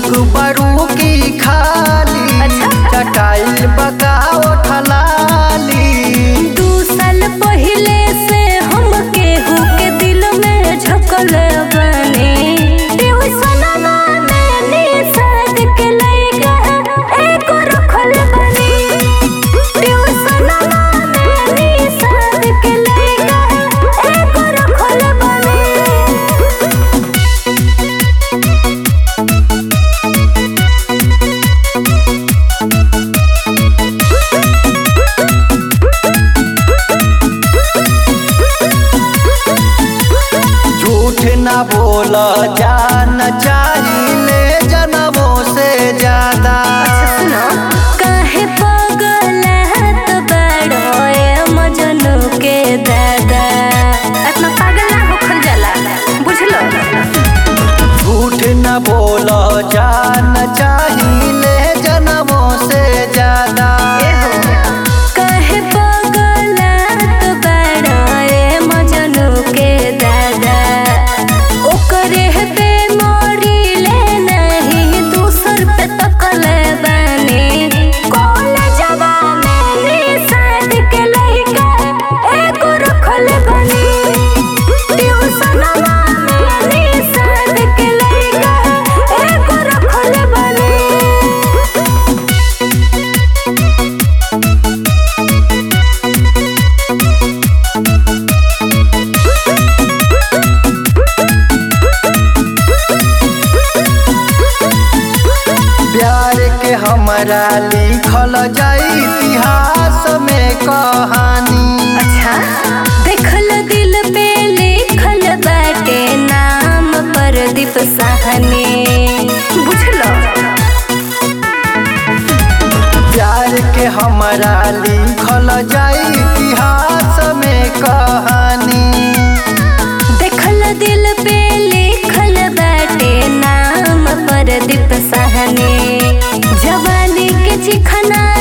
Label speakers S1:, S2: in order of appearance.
S1: Book बरू की खाली
S2: अच्छा।
S1: चटाइल बकाओ ठलाली
S2: दू साल पहिले से हम केहू के दिल में झकल बने ट्यूशनमा में निषाद के लइका एगो रखल बने ट्यूशनमा में निषाद के लइका एगो रखल बने
S1: झूठ न बोल जान चाहिए जनमों से ज्यादा
S2: काहे पगलहत बड़ोए मजनू के दादा इतना पागल ना होखल जाला बुझलो
S1: झूठ न बोल जान चाहिए जनमों से ज्यादा
S2: काहे पगलहत बड़ोए मजनू के दादा ओकरे पे मोरी ले नहीं दूसर पे तकले बने कॉलेजवा में निषाद के लइका एगो रखल बने ट्यूशनवा में निषाद के लइका एगो रखल बने
S1: प्यार के हमारा लिखल जाई इतिहास में कहानी
S2: अच्छा देखल दिल पे लिखल बाटे नाम प्रदीप साहनी बुझलो
S1: प्यार के हमारा लिखल जाई इतिहास में कहानी
S2: देखल दिल पे लिखल बाटे नाम प्रदीप साहनी जवानी के चिखना